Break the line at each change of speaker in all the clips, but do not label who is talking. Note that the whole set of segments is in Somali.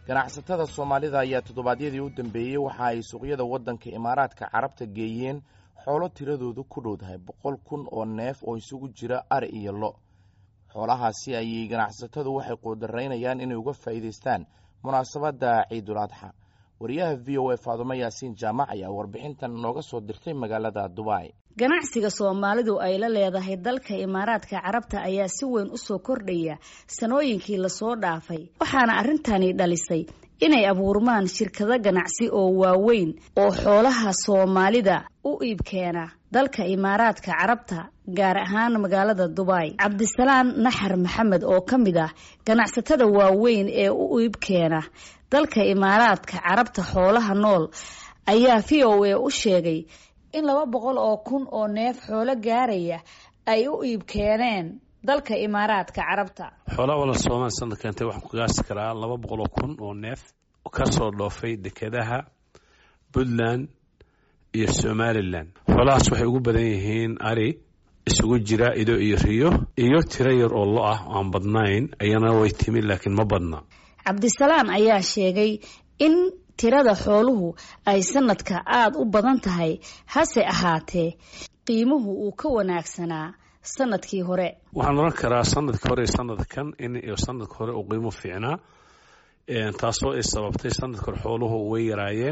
ganacsatada soomaalida ayaa toddobaadyadii u dambeeyey waxa ay suuqyada waddanka imaaraadka carabta geeyeen xoolo tiradoodu ku dhowdahay boqol kun oo neef oo isugu jira ari iyo lo xoolahaasi ayay ganacsatadu waxay quudaraynayaan inay uga faa'iidaystaan munaasabadda ciidul adxa wariyaha v o a faadumo yaasiin jaamac ayaa warbixintan nooga soo dirtay magaalada dubai
ganacsiga soomaalidu ay la leedahay dalka imaaraadka carabta ayaa si weyn u soo kordhaya sanooyinkii lasoo dhaafay waxaana arrintani dhalisay inay abuurmaan shirkado ganacsi oo waaweyn oo xoolaha soomaalida u iibkeena dalka imaaraadka carabta gaar ahaan magaalada dubai cabdisalaan naxar maxamed oo ka mid ah ganacsatada waaweyn ee u iibkeena dalka imaaraadka carabta xoolaha nool ayaa v o a u sheegay in laba boqol oo kun oo neef xoolo gaaraya ay u iib keeneen dalka imaaraadka carabta
xoolaha wala soomaali sanad keentay waxaan ku gaasi karaa laba boqol oo kun oo neef ka soo dhoofay dekedaha puntland iyo somalilan xoolahaas waxay ugu badan yihiin ari isugu jira ido iyo riyo iyo tiro yar oo lo ah aan badnayn ayana way timi laakiin ma badna
cabdisalaan ayaa sheegay in tirada xooluhu ay sanadka aada u badan tahay hase ahaatee qiimuhu uu ka wanaagsanaa sanadkii hore
waxaan oran karaa sanadkii hore sanadkan in sanadka hore uu qiimo fiicnaa taasoo ay sababtay sanadka hore xooluhu way yaraayeen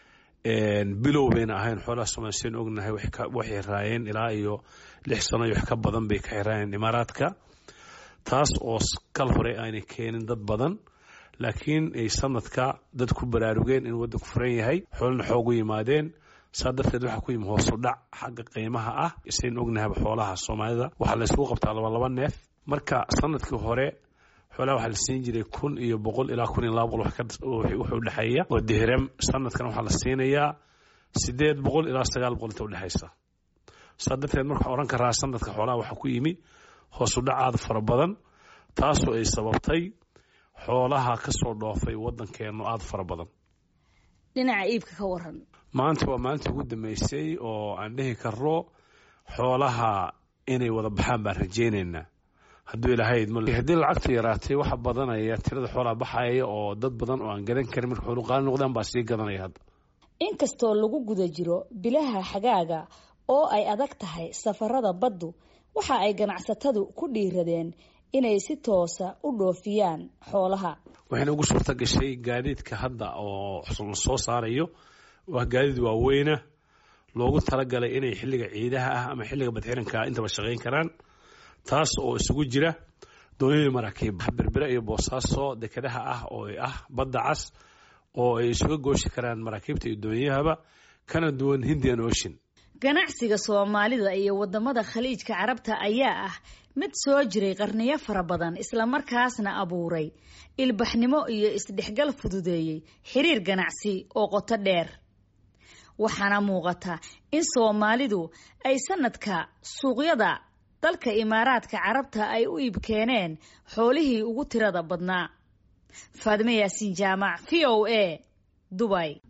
bilow bayna ahayn xoolaha somaali seen ognahay waxay raayeen ilaa iyo lix sano iyo wax ka badan bay ka xiraayeen imaaraadka taas oo kal hore aanay keenin dad badan laakiin ay sanadka dad ku baraarugeen in waddanku furan yahay xoolana xoogu yimaadeen saa darteed waxaa ku yimi hoosu dhac xagga qiimaha ah isayn ognahayba xoolaha soomaalida waxaa la isugu qabtaa laba laba neef marka sanadkii hore xoolaha waxaa la siin jiray kun iyo boqol ilaa kun iyo laba boqol wuxuu udhexeeya oo dihram sanadkan waxaa la siinayaa sideed boqol ilaa sagaal boqol inta udhexaysa saa darteed marka waxaan oran karaa sanadka xoolaha waxaa ku yimi hoosu dhac aada fara badan taasoo ay sababtay xoolaha ka soo dhoofay waddankeenu aada fara badan
dhinaca iibka ka waran
maanta waa maalintii ugu dambeysay oo aan dhihi karno xoolaha inay wada baxaan baan rajaynaynaa hadduu ilaahay haddii lacagtu yaraatay waxa badanaya tirada xoolaha baxaya oo dad badan oo aan gadan karin marka xoolu qaali noqdaan baa sii gadanaya hadda
inkastoo lagu guda jiro bilaha xagaaga oo ay adag tahay safarada baddu waxa ay ganacsatadu ku dhiiradeen inay si toosa u dhoofiyaan xoolaha
waxayna ugu suurta gashay gaadiidka hadda oo la soo saarayo waa gaadiid waaweyna loogu talagalay inay xilliga ciidaha ah ama xilliga badxiranka intaba shaqayn karaan taas oo isugu jira doonyadii maraakiib berbere iyo boosaaso dekedaha ah oo ah badda cas oo ay isuga gooshi karaan maraakiibta iyo doonyahaba kana duwan hindian ocean
ganacsiga soomaalida iyo wadamada khaliijka carabta ayaa ah mid soo jiray qarniyo fara badan islamarkaasna abuuray ilbaxnimo iyo isdhexgal fududeeyey xiriir ganacsi oo qoto dheer waxaana muuqata in soomaalidu ay sanadka suuqyada dalka imaaraadka carabta ay u iib keeneen xoolihii ugu tirada badnaa faadime yaasiin jaamac v o a dubai